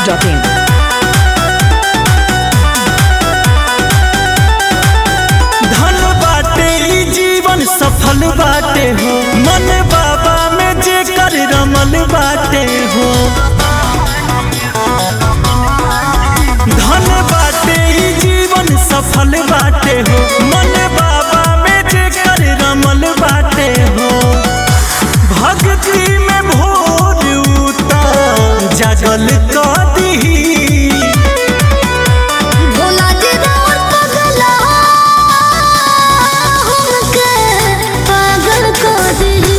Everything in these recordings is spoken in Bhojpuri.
masti.in. धन बाटे ई जीवन सफल बाटे हो मन बाबा में जे कर रमल बाटे हो धन बाटे ई जीवन सफल बाटे हो मन बाबा में जे कर रमल बाटे हो भक्ति में भोर उतर जागल कदी भोला जी राउर पगला हमके पागल को दी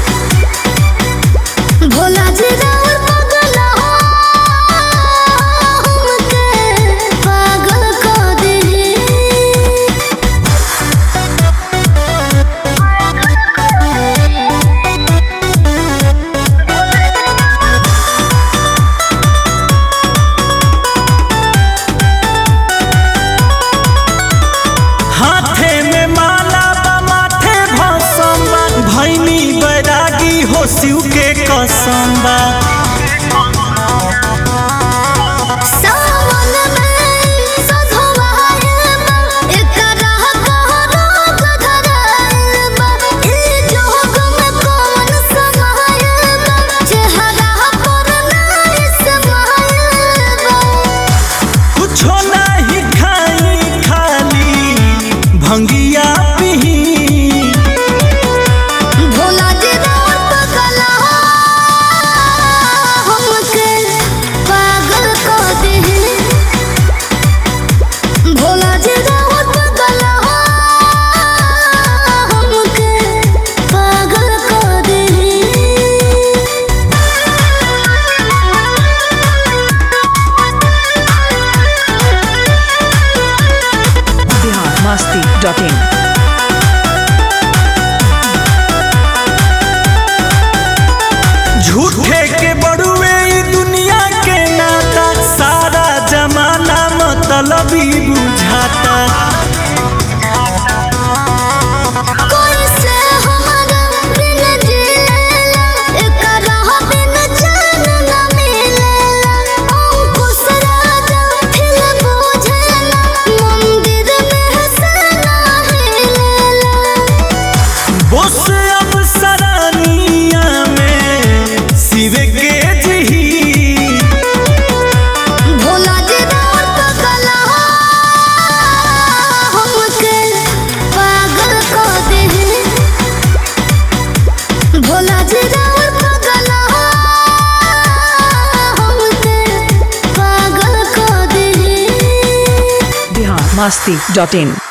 भोला जी राउर पगला हमके पागल को दी हाथे में माला बा माथे भसम बा भैनी बैरागी हो शिव के कसम बा सावन में सधवायल बा एकरा कहरोग धरायल बा ई जोग में कौन समायल बा चेहरा पर नाई समायल बा कुछो नहीं खाई खाली भंगिया पिही भोला जी राउर पगला हमके पागल को दे भोला जी राउर पगला हमके पागल को दे Bihar masti.in. झूठे के बड़ुए ई दुनिया के नाता सारा जमाना मतलबी बुझाता कोई से हमारा बिन जिलेला एकरा बिन चैन न मिलेला अंकुश राजा फिर बुझेला मंदिर में से हिलेला बोस अब सरानिया में शिव के जही भोला जी राउर पगला हमके पागल को दे भोला जी राउर पगला हमके पागल को दे Bihar masti.in.